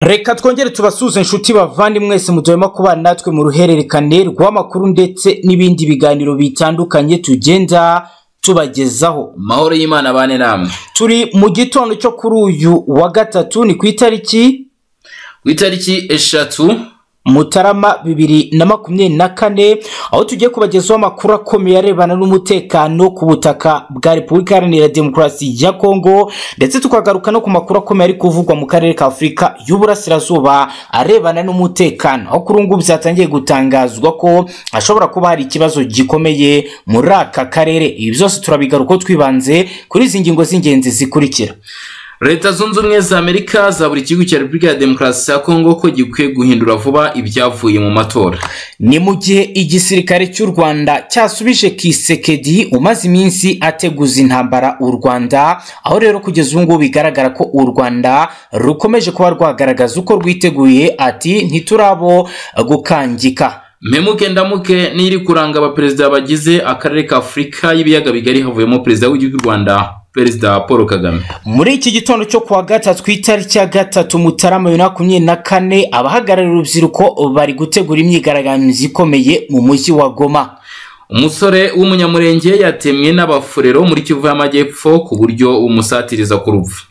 reka twongere tubasuze inshuti bavandi mwese mujyemo kubana natwe mu ruhererekane rw'amakuru ndetse n'ibindi biganiro bitandukanye tugenda tubagezaho mahoro y'imana bane namwe turi mu gitondo cyo kuri uyu wa gatatu ni ku itariki ku itariki eshatu mutarama bibiri na makumyabiri na kane aho tugiye kubagezaho amakuru akomeye arebana n'umutekano ku butaka bwa repubulika iharanira demokarasi ya kongo ndetse tukagaruka no ku makuru akomeye ari kuvugwa mu karere ka afurika y'uburasirazuba arebana n'umutekano aho kuri ubu byatangiye gutangazwa ko hashobora kuba hari ikibazo gikomeye muri aka karere ibi byose turabigarukaho twibanze kuri izi ngingo z'ingenzi zikurikira leta zunze ubumwe za amerika za buri gihugu cya repubulika ya demokarasi ya kongo ko gikwiye guhindura vuba ibyavuye mu matora ni mu gihe igisirikare cy'u rwanda cyasubije kisekedi umaze iminsi ateguza intambara u rwanda aho rero kugeza ubu ngubu bigaragara ko u rwanda rukomeje kuba rwagaragaza uko rwiteguye ati ntiturabo gukangika mpemuke ndamuke niri kuranga abaperezida bagize akarere ka afurika y'ibiyaga bigari havuyemo perezida w'igihugu cy'u rwanda perezida paul kagame muri iki gitondo cyo kuwa gatatu ku itariki ya gatatu mutarama bibiri na makumyabiri na kane abahagarariye urubyiruko bari gutegura imyigaragambyo ikomeye mu mujyi wa goma umusore w'umunyamurenge yatemwe n'abafurero muri kivu y'amajyepfo ku buryo umusatiriza ku rupfu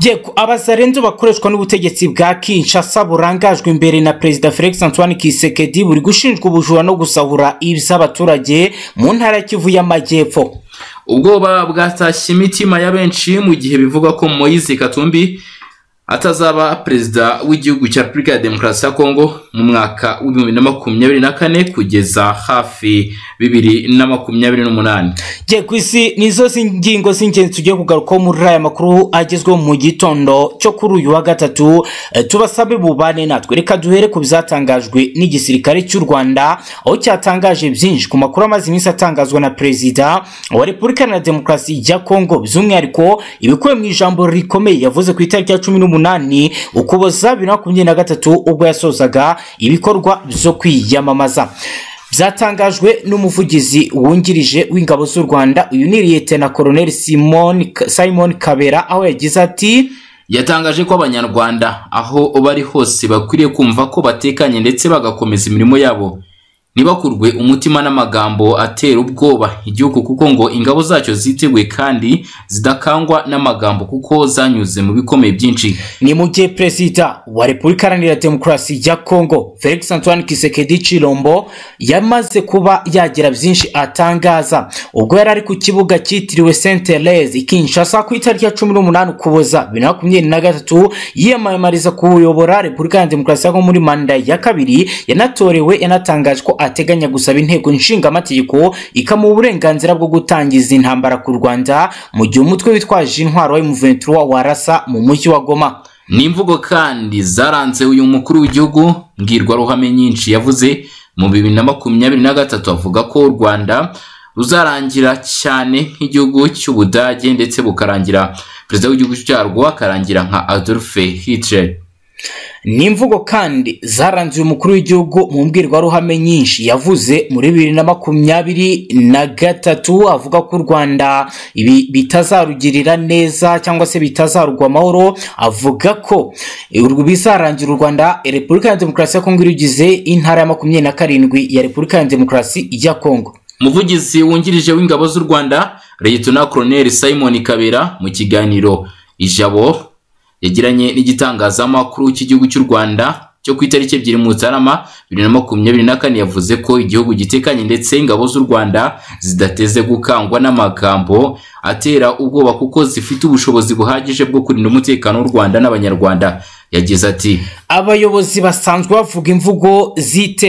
yego abazarenzo bakoreshwa n'ubutegetsi bwa kinshasa burangajwe imbere na perezida felix antoine kisekedi buri gushinjwa ubujura no gusahura iby'abaturage mu ntara ya kivu y'amajyepfo ubwoba bwatashye imitima ya benshi mu gihe bivugwa ko moise katumbi atazaba perezida w'igihugu cya repubulika ya demokarasi ya kongo mu mwaka w'ibihumbi na makumyabiri na kane kugeza hafi bibiri na makumyabiri n'umunani ye ku isi nizo ngingo z'ingenzi tugiye kugarukaho muri aya makuru agezweho mu gitondo cyo kuri uyu wa gatatu Eh, tubasabe bubane natwe reka duhere ku bizatangajwe n'igisirikare cy'u rwanda aho cyatangaje byinshi ku makuru amaze iminsi atangazwa na perezida wa repubulika na demokarasi ya kongo by'umwihariko ibikubiye mu ijambo rikomeye yavuze ku itariki ya cumi n'umunani ukuboza bibiri na makumyabiri na gatatu ubwo yasozaga ibikorwa byo kwiyamamaza byatangajwe n'umuvugizi wungirije w'ingabo z'u rwanda uyu ni liyetena koroneli simon simon kabera aho yagize ati yatangaje ko abanyarwanda aho bari hose bakwiriye kumva ko batekanye ndetse bagakomeza imirimo yabo ntibakurwe umutima n'amagambo atera ubwoba igihugu kuko ngo ingabo zacyo ziteguye kandi zidakangwa n'amagambo kuko zanyuze mu bikomeye byinshi ni mu gihe perezida wa repubulika iharanira demokarasi ya kongo felix antoine kisekedi chilombo yamaze kuba yagira byinshi atangaza ubwo yari ari ku kibuga cyitiriwe saint therese i kinshasa ku itariki ya cumi n'umunani ukuboza bibiri na makumyabiri na gatatu yiyamamariza kuyobora repubulika iharanira demokarasi ya kongo muri manda ya kabiri yanatorewe yanatangaje ko ateganya gusaba inteko nshingamategeko ikamuha uburenganzira bwo gutangiza intambara ku rwanda mu gihe umutwe witwaje intwaro wa M23 warasa mu mujyi wa goma ni imvugo kandi zaranze uyu mukuru w'igihugu mbwirwaruhame nyinshi yavuze mu bibiri na makumyabiri na gatatu avuga ko u rwanda ruzarangira cyane nk'igihugu cy'ubudage ndetse bukarangira perezida w'igihugu cyarwo akarangira nka adolphe hitler ni imvugo kandi zaranze uyu mukuru w'igihugu mu mbwirwaruhame nyinshi yavuze muri bibiri na makumyabiri na gatatu avuga ko u rwanda ibi bitazarugirira neza cyangwa se bitazarugwa amahoro avuga ko urwo bizarangira u rwanda repubulika ya demokarasi ya kongo irugize intara ya makumyabiri na karindwi ya repubulika ya demokarasi ya kongo umuvugizi wungirije w'ingabo z'u rwanda leyitona koroneli simon kabera mu kiganiro ijabo yagiranye n'igitangazamakuru cy'igihugu cy'u rwanda cyo ku itariki ebyiri mutarama bibiri na makumyabiri na kane yavuze ko igihugu gitekanye ndetse ingabo z'u rwanda zidateze gukangwa n'amagambo atera ubwoba kuko zifite ubushobozi buhagije bwo kurinda umutekano w'u rwanda n'abanyarwanda yagize ati abayobozi basanzwe bavuga imvugo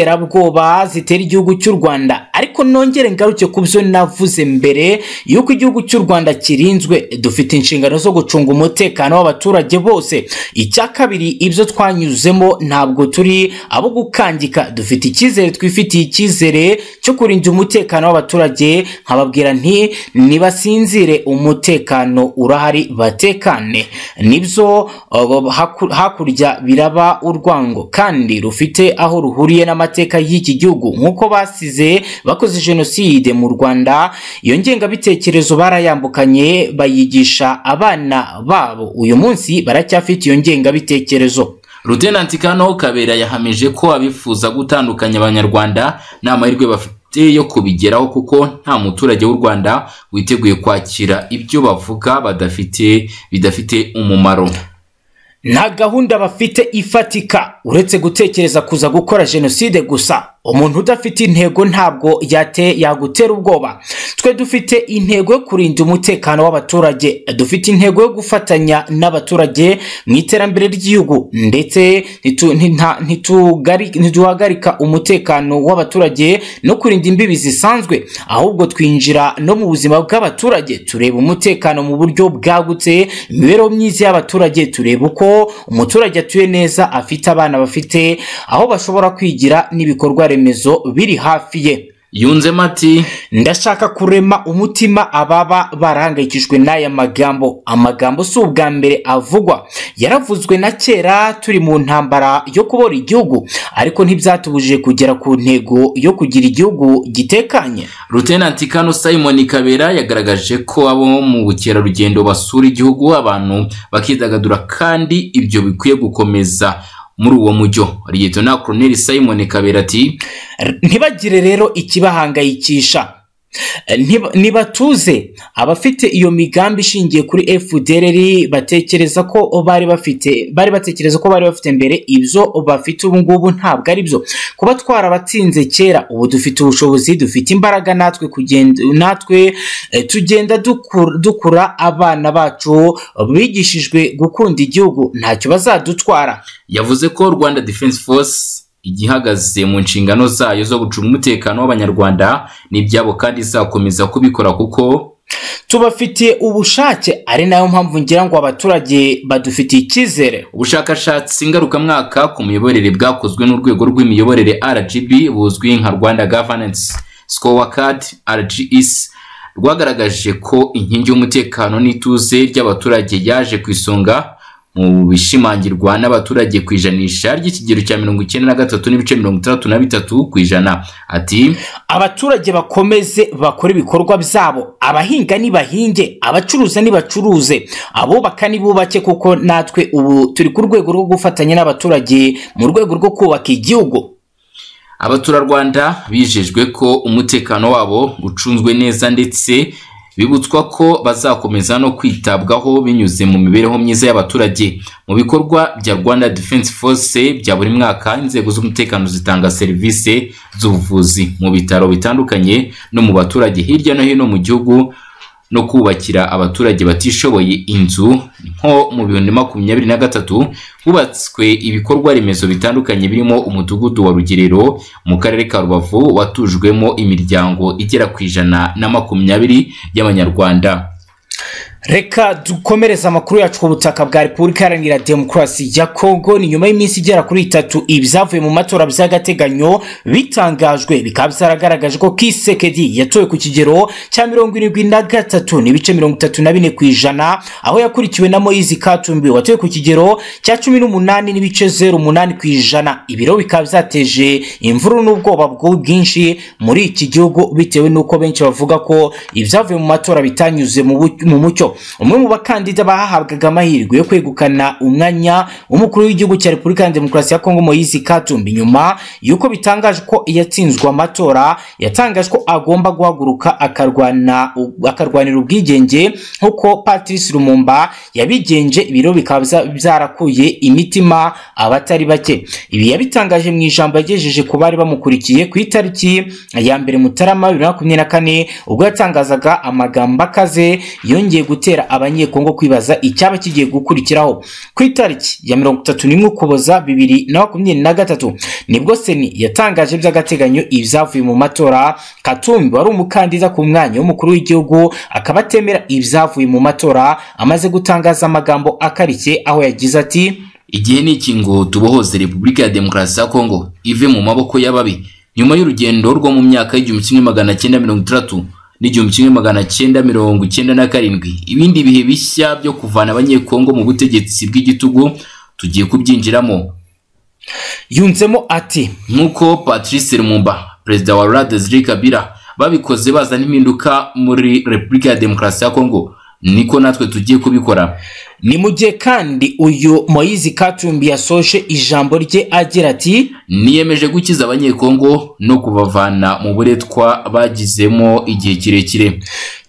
z'iterabwoba zitera igihugu cy'u rwanda ariko nongere ngaruke ku byo navuze mbere y'uko igihugu cy'u rwanda kirinzwe dufite inshingano zo gucunga umutekano w'abaturage bose icya kabiri ibyo twanyuzemo ntabwo turi abo gukangika dufite icyizere twifitiye icyizere cyo kurinda umutekano w'abaturage nkababwira nti nibasinzire umutekano urahari batekane nibyo uh, haku- hakurya biraba urwango kandi rufite aho ruhuriye n'amateka y'iki gihugu nk'uko basize bakoze jenoside mu rwanda iyo ngengabitekerezo barayambukanye bayigisha abana babo uyu munsi baracyafite iyo ngengabitekerezo Lieutenant Kano Kabera yahamije ko abifuza gutandukanya abanyarwanda nta mahirwe bafite yo kubigeraho kuko nta muturage w'u Rwanda witeguye kwakira ibyo bavuga badafite bidafite umumaro. nta gahunda bafite ifatika uretse gutekereza kuza gukora jenoside gusa umuntu udafite intego ntabwo yate yagutera ubwoba twe dufite intego yo kurinda umutekano w'abaturage dufite intego yo gufatanya n'abaturage mu iterambere ry'igihugu ndetse ntitu- nta- ntitugari- ntituhagarika umutekano w'abaturage no kurinda imbibi zisanzwe ahubwo twinjira no mu buzima bw'abaturage tureba umutekano mu buryo bwagutse imibereho myiza y'abaturage tureba uko umuturage atuye neza afite abana bafite aho bashobora kwigira n'ibikorwa remezo biri hafi ye Yunzemo ati ndashaka kurema umutima ababa barahangayikishijwe n'aya magambo amagambo si ubwa mbere avugwa yaravuzwe na kera turi mu ntambara yo kubora igihugu ariko ntibyatubujije kugera ku ntego yo kugira igihugu gitekanye Lieutenant Kano Simon Kabera yagaragaje ko abo mu bukerarugendo basura igihugu abantu bakidagadura kandi ibyo bikwiye gukomeza muri uwo mujyo Lieutenant Colonel Simon Kabera ati ntibagire rero ikibahangayikisha Ntiba- nibatuze abafite iyo migambi ishingiye kuri fdr batekereza ko bari bafite bari batekereza ko bari bafite mbere ibyo bafite ubu ngubu ntabwo ari byo kuba twarabatsinze kera ubu dufite ubushobozi dufite imbaraga natwe kugenda natwe eh, tugenda dukura, dukura abana bacu bigishijwe gukunda igihugu ntacyo bazadutwara yavuze ko Rwanda Defense Force igihagaze mu nshingano zayo zo gucunga umutekano w'abanyarwanda n'ibyabo kandi izakomeza kubikora kuko tubafitiye ubushake ari nayo mpamvu ngira ngo abaturage badufitiye icyizere ubushakashatsi ngarukamwaka ku miyoborere bwakozwe n'urwego rw'imiyoborere RGB buzwi nka Rwanda Governance Scorecard RGS rwagaragaje ko inkingi y'umutekano n'ituze ry'abaturage yaje ku isonga mu bishimangirwa n'abaturage ku ijanisha ry'ikigero cya mirongo icyenda na gatatu n'ibice mirongo itandatu na bitatu ku ijana ati abaturage bakomeze bakore ibikorwa byabo abahinga nibahinge abacuruza nibacuruze abubaka nibubake kuko natwe ubu turi ku rwego rwo gufatanya n'abaturage mu rwego rwo kubaka igihugu Abaturarwanda bijejwe ko umutekano wabo ucunzwe neza ndetse bibutswa ko bazakomeza no kwitabwaho binyuze mu mibereho myiza y'abaturage. Mu bikorwa bya Rwanda Defense Force bya buri mwaka, inzego z'umutekano zitanga serivisi z'ubuvuzi mu bitaro bitandukanye no mu baturage hirya no hino mu gihugu no kubakira abaturage batishoboye inzu nko mu bihumbi makumyabiri na gatatu hubatswe ibikorwa remezo bitandukanye birimo umudugudu wa rugerero mu karere ka rubavu watujwemo imiryango igera ku ijana na makumyabiri y'abanyarwanda reka dukomereze amakuru yacu ku butaka bwa repubulika iharanira demokarasi ya kongo ni nyuma y'iminsi igera kuri itatu ibyavuye mu matora by'agateganyo bitangajwe bikaba byaragaragaje ko kisekedi yatowe ku kigero cya mirongo irindwi na gatatu n'ibice mirongo itatu na bine ku ijana aho yakurikiwe na moyizi katumbi watowe ku kigero cya cumi n'umunani n'ibice zeru umunani ku ijana ibiro bikaba byateje imvururu n'ubwoba bwinshi muri iki gihugu bitewe n'uko benshi bavuga ko ibyavuye mu matora bitanyuze mu bu- mu mucyo umwe mu bakandida bahahabwaga amahirwe yo kwegukana umwanya w'umukuru w'igihugu cya repubulika ya demokarasi ya kongo moyizi katumbi nyuma y'uko bitangajwe ko yatsinzwe amatora yatangajwe ko agomba guhaguruka akarwana akarwanira ubwigenge nk'uko patrice lumumba yabigenje ibiro bikaba bya- byarakuye imitima abatari bake ibi yabitangaje mu ijambo yagejeje ku bari bamukurikiye ku itariki ya mbere mutarama bibiri na makumyabiri na kane ubwo yatangazaga amagambo akaze yongeye gutera abanyekongo kwibaza icyaba kigiye gukurikiraho ku itariki ya mirongo itatu n'imwe ukuboza bibiri na makumyabiri na gatatu nibwo seni yatangaje by'agateganyo ibyavuye mu matora katumbi wari umukandida ku mwanya w'umukuru w'igihugu akaba atemera ibyavuye mu matora amaze gutangaza amagambo akarishye aho yagize ati igihe ni iki ngo tubohoze repubulika ya demokarasi ya kongo ive mu maboko y'ababi nyuma y'urugendo rwo mu myaka y'igihumbi kimwe magana cyenda mirongo itandatu n'igihumbi kimwe magana cyenda mirongo cyenda na karindwi ibindi bihe bishya byo kuvana abanyekongo mu butegetsi bw'igitugu tugiye kubyinjiramo yunzemo ati nk'uko Patrice Lumumba perezida wa Laurent Desire Kabila babikoze bazana impinduka muri Repubulika ya Demokarasi ya Kongo niko natwe tugiye kubikora ni mu gihe kandi uyu moyizi katumbi yasoje ijambo rye agira ati niyemeje gukiza abanyekongo no kubavana mu buretwa bagizemo igihe kirekire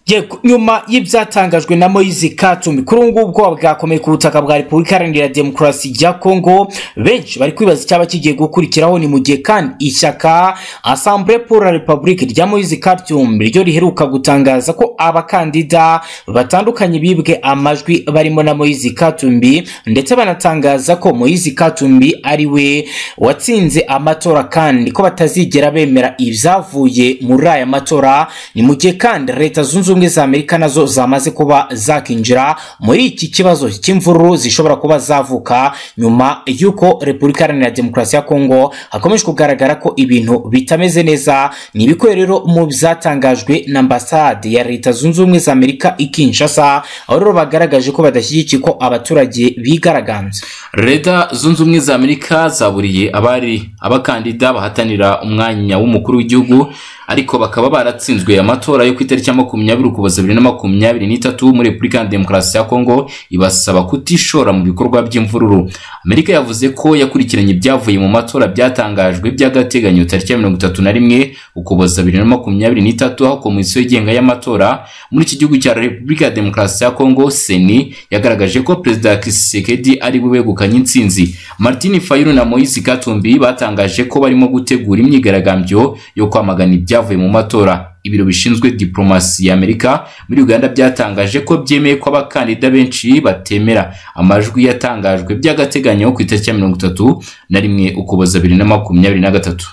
Yego, nyuma y'ibyatangajwe na Moise Katumbi kuri ubu ngubu ubwoba bwakomeye ku butaka bwa Repubulika Iharanira Demokarasi ya Kongo benshi bari kwibaza icyaba kigiye gukurikiraho ni mu gihe kandi ishyaka Assemblée pour la République rya Moise Katumbi ryo riheruka gutangaza ko abakandida batandukanye bibwe amajwi barimo na Moise Katumbi ndetse banatangaza ko Moise Katumbi ari we watsinze amatora kandi ko batazigera bemera ibyavuye muri aya matora ni mu gihe kandi leta zunze ubumwe za amerika nazo zamaze kuba zakinjira muri iki kibazo cy'imvururu zishobora kuba zavuka nyuma y'uko repubulika iharanira demokarasi ya kongo hakomeje kugaragara ko ibintu bitameze neza ni ibikubiye rero mu byatangajwe na ambasade ya leta zunze ubumwe za amerika i kinshasa aho rero bagaragaje ko badashyigikiye ko abaturage bigaragambya leta zunze ubumwe za amerika zaburiye abari abakandida bahatanira umwanya w'umukuru w'igihugu ariko bakaba baratsinzwe amatora yo ku itariki ya makumyabiri ukuboza bibiri na makumyabiri n'itatu muri repubulika ya demokarasi ya kongo ibasaba kutishora mu bikorwa by'imvururu amerika yavuze ko yakurikiranye ibyavuye mu matora byatangajwe by'agateganyo tariki ya mirongo itatu na rimwe ukuboza bibiri na makumyabiri n'itatu aho komisiyo yigenga y'amatora muri iki gihugu cya repubulika ya demokarasi ya kongo seni yagaragaje ko perezida kisekedi ari we wegukanye intsinzi martin fayulu na moise katumbi batangaje ko barimo gutegura imyigaragambyo yo kwamagana ibya ibyavuye mu matora ibiro bishinzwe diplomasi ya amerika muri uganda byatangaje ko byemeye ko abakandida benshi batemera amajwi yatangajwe by'agateganyo ku itariki ya mirongo itatu na rimwe ukuboza bibiri na makumyabiri na gatatu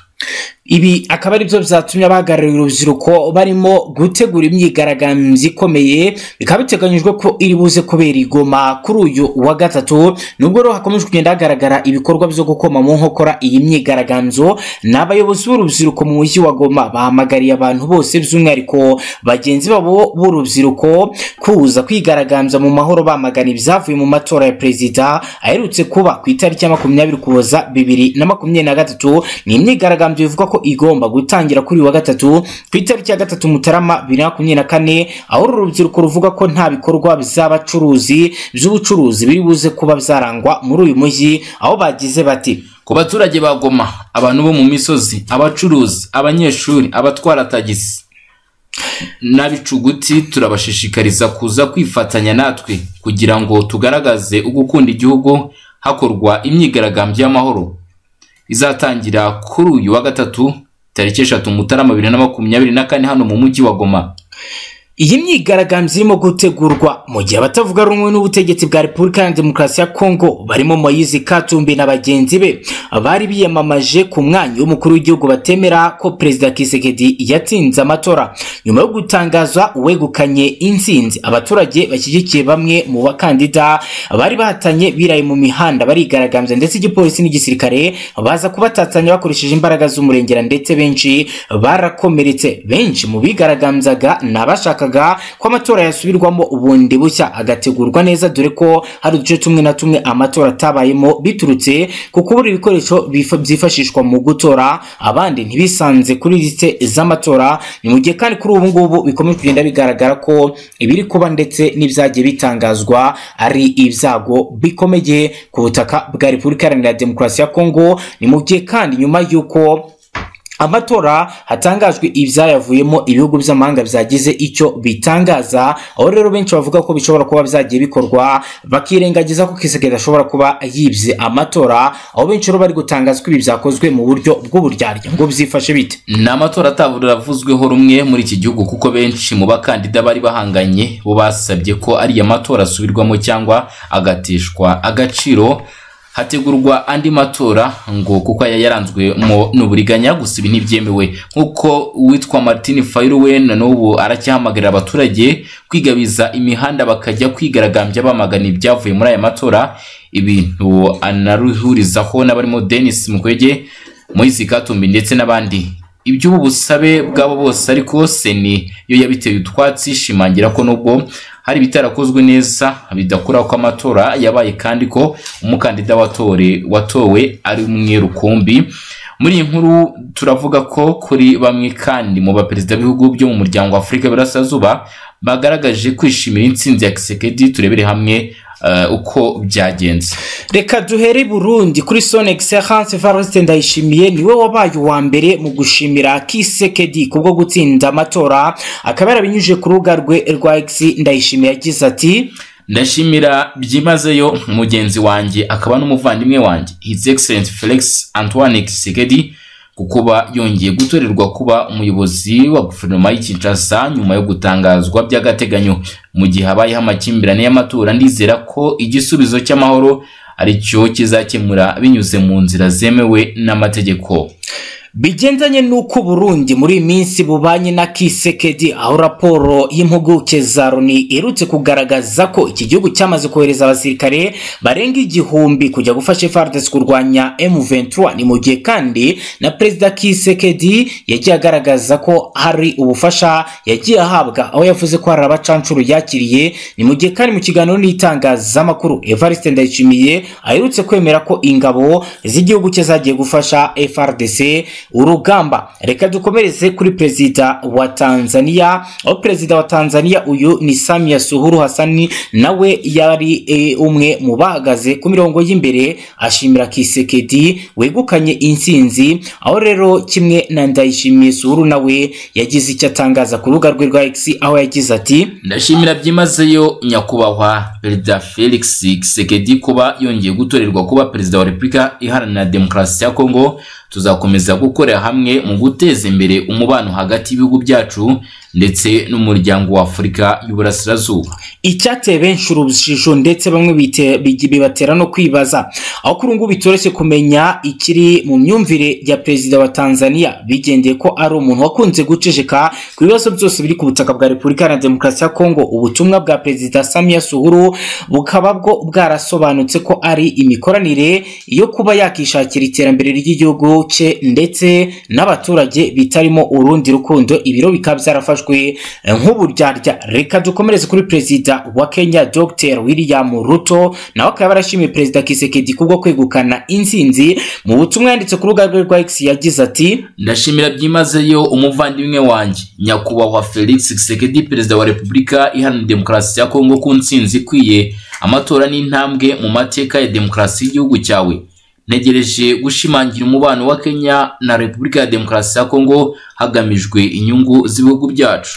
ibi akaba ari byo byatumye abahagarariye urubyiruko barimo gutegura imyigaragambyo ikomeye bikaba biteganyijwe ko iri buze kubera igoma kuri uyu wa gatatu nubwo rero hakomeje kugenda hagaragara ibikorwa byo gukoma mu nkokora iyi myigaragambyo ni abayobozi b'urubyiruko mu mujyi wa goma bahamagariye abantu bose by'umwihariko bagenzi babo b'urubyiruko kuza kwigaragambya mu mahoro bamagana ibyavuye mu matora ya perezida aherutse kuba ku itariki ya makumyabiri ukuboza bibiri na makumyabiri na gatatu ni imyigaragambyo bivugwa ko igomba gutangira kuri wa gatatu ku itariki ya gatatu mutarama bibiri na makumyabiri na kane aho uru rubyiruko ruvuga ko nta bikorwa by'abacuruzi by'ubucuruzi biri buze kuba byarangwa muri uyu mujyi aho bagize bati ku baturage ba goma abantu bo mu misozi abacuruzi abanyeshuri abatwara tagisi n'abicuguti turabashishikariza kuza kwifatanya natwe kugira ngo tugaragaze ugukunda igihugu hakorwa imyigaragambyo y'amahoro izatangira kuri uyu wa gatatu tariki eshatu mutarama bibiri na makumyabiri na kane hano mu mujyi wa goma iyi myigaragambyo irimo gutegurwa mu gihe abatavuga rumwe n'ubutegetsi bwa repubulika ya demokarasi ya kongo barimo moyize katumbi na bagenzi be bari biyamamaje ku mwanya w'umukuru w'igihugu batemera ko perezida kisekedi yatsinze amatora nyuma yo gutangaza uwegukanye intsinzi abaturage bashyigikiye bamwe mu bakandida bari bahatanye biraye mu mihanda barigaragambya ndetse igipolisi n'igisirikare baza kubatatanya bakoresheje imbaraga z'umurengera ndetse benshi barakomeretse benshi mu bigaragambyaga ni abashaka yashakaga ko amatora yasubirwamo ubundi bushya agategurwa neza dore ko hari uduce tumwe na tumwe amatora atabayemo biturutse ku kubura ibikoresho bifa- byifashishwa mu gutora abandi ntibisanze kuri lisite z'amatora ni mu gihe kandi kuri ubu ngubu bikomeje kugenda bigaragara ko ibiri kuba ndetse n'ibyagiye bitangazwa ari ibyago bikomeye ku butaka bwa repubulika iharanira demokarasi ya kongo ni mu gihe kandi nyuma y'uko amatora hatangajwe ibyayavuyemo ibihugu by'amahanga byagize icyo bitangaza aho rero benshi bavuga ko bishobora kuba byagiye bikorwa bakirengagiza ko kisekedi ashobora kuba yibye amatora aho benshi rero bari gutangaza ko ibi byakozwe mu buryo bw'uburyarya ngo byifashe bite ni amatora ataburavuzweho rumwe muri iki gihugu kuko benshi mu bakandida bari bahanganye bo basabye ko ariya matora asubirwamo cyangwa agatishwa agaciro hategurwa andi matora ngo kuko aya yaranzwe mu- n'uburiganya gusa ibi ntibyemewe nk'uko uwitwa martin fayulu we na n'ubu aracyahamagarira abaturage kwigabiza imihanda bakajya kwigaragambya bamagana ibyavuye muri aya matora ibintu anaruhurizaho n'abarimo denis mukwege moise katumbi ndetse n'abandi iby'ubu busabe bw'abo bose ariko seni yo yabiteye utwatsi ishimangira ko nubwo hari ibitarakozwe neza bidakuraho ko amatora yabaye kandi ko umukandida watore watowe ari umwe rukumbi muri iyi nkuru turavuga ko kuri bamwe kandi mu baperezida b'ibihugu byo mu muryango wa afurika y'Iburasirazuba bagaragaje kwishimira intsinzi ya kisekedi turebere hamwe eh, uko byagenze reka duhere i burundi kuri son excellence varoste ndayishimiye niwe wabaye uwa mbere mu gushimira kisekedi kubwo gutsinda amatora akaba yarabinyujije ku rubuga rwe rwa x ndayishimiye yagize ati ndashimira byimazeyo mugenzi wanjye akaba n'umuvandimwe wanjye his excellence felix antoine kisekedi ku kuba yongeye gutorerwa kuba umuyobozi wa guverinoma y'i Kinshasa nyuma yo gutangazwa by'agateganyo mu gihe habayeho amakimbirane y'amatora ndizera ko igisubizo cy'amahoro aricyo kizakemura binyuze mu nzira zemewe n'amategeko bigendanye n'uko uburundi muri iyi minsi bubanye na kisekedi aho raporo y'impuguke za loni iherutse kugaragaza ko iki gihugu cyamaze kohereza abasirikare barenga igihumbi kujya gufasha FARDC kurwanya M23 ni mu gihe kandi na perezida kisekedi yagiye agaragaza ko hari ubufasha yagiye ahabwa aho yavuze ko hari abacancuru yakiriye ni mu gihe kandi mu kiganiro n'itangazamakuru Evariste Ndayishimiye aherutse kwemera ko ingabo z'igihugu cye zagiye gufasha FARDC urugamba reka dukomereze kuri perezida wa tanzania aho perezida wa tanzania uyu ni samia suhuru hasani nawe yari e, umwe mu bahagaze ku mirongo y'imbere ashimira kisekedi wegukanye intsinzi aho rero kimwe na ndayishimiye suhuru nawe yagize icyo atangaza ku rubuga rwe rwa x aho yagize ati ndashimira byimazeyo nyakubahwa perezida felix kisekedi kuba yongeye gutorerwa kuba perezida wa repubulika iharanira demokarasi ya kongo tuzakomeza gukorera hamwe mu guteza imbere umubano hagati y'ibihugu byacu ndetse n'umuryango wa afurika y'uburasirazuba icyateye benshi urujijo ndetse bamwe bite- bigi- bibatera no kwibaza aho kuri ubu ngubu bitoroshye kumenya ikiri mu myumvire ya perezida wa tanzania bigendeye ko ari umuntu wakunze guceceka ku bibazo byose biri ku butaka bwa repubulika na demokarasi ya kongo ubutumwa bwa perezida samia suhuru bukaba bwo bwarasobanutse ko ari imikoranire yo kuba yakishakira iterambere ry'igihugu cye ndetse n'abaturage bitarimo urundi rukundo ibiro bikaba byarafashwe eh, nk'uburyarya reka dukomereze kuri perezida wa kenya dr william ruto nawe akaba yarashimiye perezida kisekedi kubwo kwegukana intsinzi mu butumwa yanditse ku rubuga rwe rwa x yagize ati ndashimira byimazeyo umuvandimwe wanjye nyakubahwa felix kisekedi perezida wa repubulika iharanira demokarasi ya kongo ku ntsinzi ikwiye amatora n'intambwe mu mateka ya demokarasi y'igihugu cyawe ntegereje gushimangira umubano wa kenya na repubulika ya demokarasi ya kongo hagamijwe inyungu z'ibihugu byacu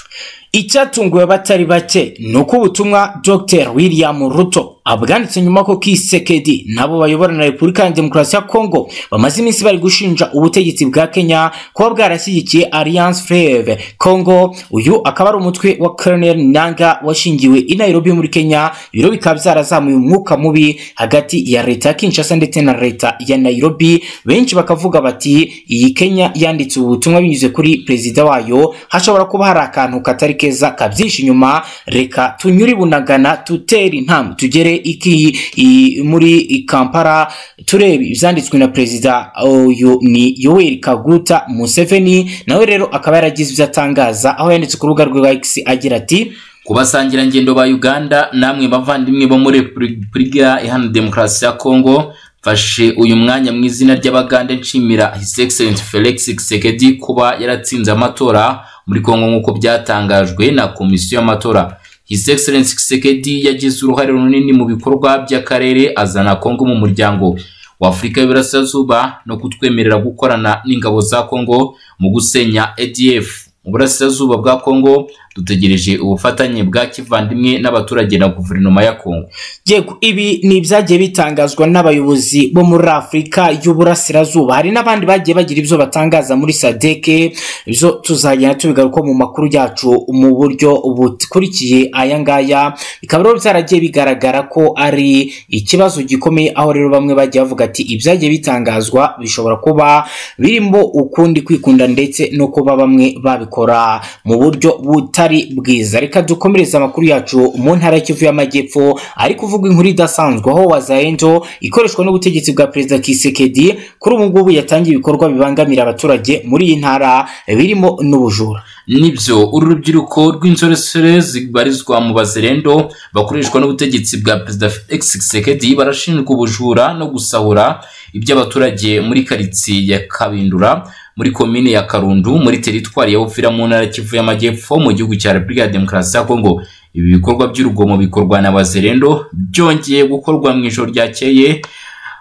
icyatunguwe abatari bake ni uko ubutumwa dr william ruto abwanditse nyuma ko kisekedi nabo bayobora na repubulika ya demokarasi ya kongo bamaze iminsi bari gushinja ubutegetsi bwa kenya kuba bwarashyigikiye alliance fleve kongo uyu akaba ari umutwe wa colonel nanga washingiwe i nairobi muri kenya ibiro bikaba byarazamuye umwuka mubi hagati ya leta ya kinshasa ndetse na leta ya nairobi benshi bakavuga bati iyi kenya yanditse ubu butumwa binyuze kuri perezida wayo hashobora kuba hari akantu katari keza kabyishe inyuma reka tunyure i bunagana dutere intambwe tugere iki i, muri i kampala turebe ibyanditswe na perezida uyu ni yoweri kaguta museveni nawe rero akaba yaragize ibyo atangaza aho yanditse ku rubuga rwa x agira ati ku basangirangendo ba uganda namwe bavandimwe bo muri repubulika iharanira demokarasi ya kongo mfashe uyu mwanya mu izina ry'abaganda nshimira his excellent felix kisekedi kuba yaratsinze amatora muri kongo nk'uko byatangajwe na komisiyo y'amatora his excellence kisekedi yagize uruhare runini mu bikorwa by'akarere azana kongo mu muryango wa afurika y'uburasirazuba no kutwemerera gukorana n'ingabo za kongo mu gusenya adf mu burasirazuba bwa kongo dutegereje ubufatanye bwa kivandimwe n'abaturage na guverinoma ya kongo yego ibi ni ibyagiye bitangazwa n'abayobozi bo muri afurika y'uburasirazuba hari n'abandi bagiye bagira ibyo batangaza muri sadeke ibyo tuzagenda tubigaruka mu makuru yacu mu buryo bukurikiye aya ngaya bikaba rero byaragiye bigaragara ko ari ikibazo gikomeye aho rero bamwe bagiye bavuga ati ibyagiye bitangazwa bishobora kuba birimo ukundi kwikunda ndetse no kuba bamwe babikora mu buryo butari bwiza reka dukomereze amakuru yacu mu ntara y'ikivu y'amajyepfo ari kuvuga inkuru idasanzwe aho wazaendo ikoreshwa n'ubutegetsi bwa perezida kisekedi kuri ubu ngubu yatangiye ibikorwa bibangamira abaturage muri iyi ntara birimo n'ubujura nibyo uru rubyiruko rw'inzoresore zibarizwa mu bazerendo bakoreshwa n'ubutegetsi bwa perezida felix kisekedi barashinjwa ubujura no gusahura iby'abaturage muri karitsiye ya kabindura muri komine ya Karundu muri teritwari ya Ufira mu ntara ya Kivu y'Amajyepfo mu gihugu cya Repubulika ya Demokarasi ya Kongo ibi bikorwa by'urugomo bikorwa na Bazerendo byongeye gukorwa mu ijoro ryakeye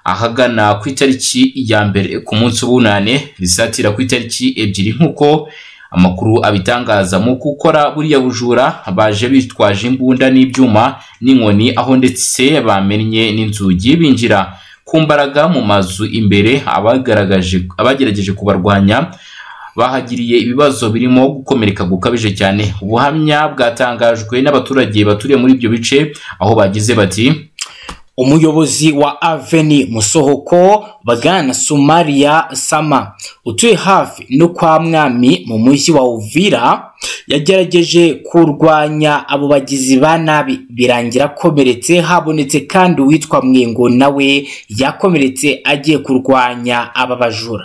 ahagana ku itariki ya mbere ku munsi w'unane risatira ku itariki ebyiri nk'uko amakuru abitangaza mu gukora buriya bujura baje bitwaje imbunda n'ibyuma n'inkoni aho ndetse bamennye n'inzugi binjira ku mbaraga mu mazu imbere abagaragaje abagerageje kubarwanya bahagiriye ibibazo birimo gukomereka gukabije cyane ubuhamya bwatangajwe n'abaturage baturiye muri ibyo bice aho bagize bati umuyobozi wa aveni musohoko bwana sumaria sama utuye hafi no kwa mwami mu mujyi wa uvira yagerageje kurwanya abo bagizi ba nabi birangira akomeretse habonetse kandi uwitwa mwengo nawe yakomeretse agiye kurwanya aba bajura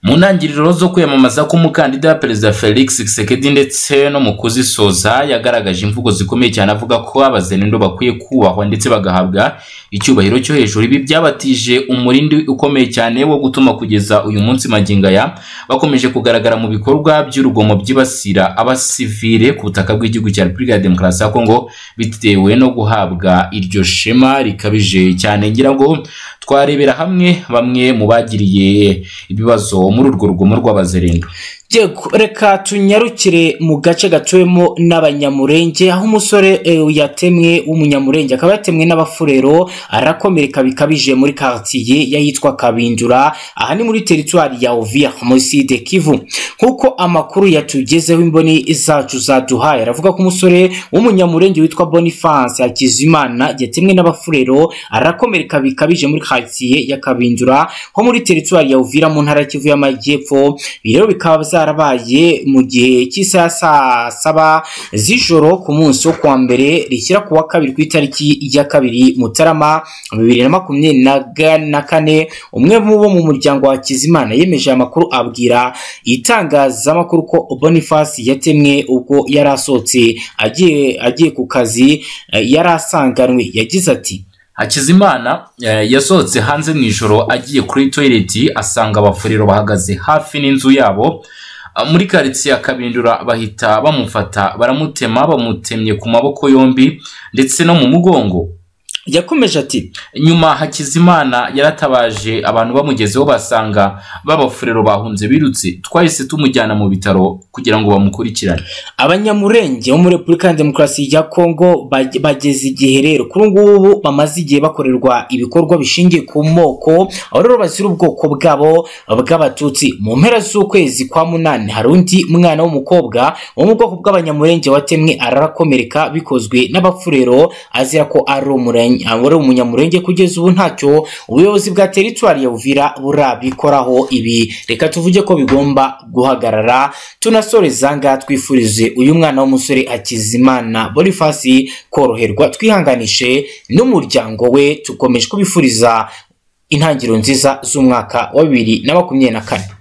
mu ntangiriro zo kwiyamamaza k'umukandida perezida felix Tshisekedi ndetse no mu kuzisoza yagaragaje imvugo zikomeye cyane avuga ko abazerendo bakwiye kubahwa ndetse bagahabwa icyubahiro cyo hejuru ibi byabatije umurindi ukomeye cyane wo gutuma kugeza uyu munsi magingaya bakomeje kugaragara mu bikorwa by'urugomo byibasira abasivire ku butaka bw'igihugu cya repubulika ya demokarasi ya kongo bitewe no guhabwa iryo shema rikabije cyane ngira ngo twarebera hamwe bamwe mu bagiriye ibibazo muri urwo rugomo rw'abazerendo reka tunyarukire mu gace gatuwemo n'abanyamurenge aho umusore yatemwe w'umunyamurenge akaba yatemwe n'abafurero arakomereka bikabije muri karitsiye yahitwa kabindura aha ni muri teritwari ya oviya muriside kivu nk'uko amakuru yatugezeho imboni zacu zaduhaye aravuga ko umusore w'umunyamurenge witwa bonifanse hakizimana yatemwe n'abafurero arakomereka bikabije muri karitsiye ya kabindura ho muri teritwari ya oviya mu ntara kivu y'amajyepfo rero bikaba zarabaye mu gihe cy'isaha saa saba z'ijoro ku munsi wo kuwa mbere rishyira ku wa kabiri ku itariki ya kabiri mutarama bibiri na makumyabiri na kane umwe mu bo mu muryango wa Hakizimana yemeje aya makuru abwira itangazamakuru ko Boniface yatemwe ubwo yari asohotse agiye agiye ku kazi yari asanganwe yagize ati hakizimana eh, yasohotse hanze mu ijoro agiye kuri toyireti asanga abafurero bahagaze hafi n'inzu yabo Ah, muri karitsiye akabindura bahita bamufata baramutema bamutemye ku maboko yombi ndetse no mu mugongo yakomeje ati nyuma hakizimana yaratabaje abantu bamugezeho basanga b'abafurero bahunze birutse twahise tumujyana mu bitaro kugira ngo bamukurikirane abanyamurenge bo muri repubulika ya demokarasi ya kongo bag- bageze igihe rero kuri ubu ngubu bamaze igihe bakorerwa ibikorwa bishingiye ku moko aho rero bazira ubwoko bwabo bw'abatutsi mu mpera z'ukwezi kwa munani hari undi mwana w'umukobwa wo mu bwoko bw'abanyamurenge watemwe ararakomereka bikozwe n'abafurero azira ko ari umurenge- ari umunyamurenge kugeza ubu ntacyo ubuyobozi bwa teritwari ya uvira burabikoraho ibi reka tuvuge ko bigomba guhagarara tunasoreza ngaha twifurize uyu mwana w'umusore akizimana bonifasi koroherwa twihanganishe n'umuryango we tukomeje kubifuriza intangiriro nziza z'umwaka wa bibiri na makumyabiri na kane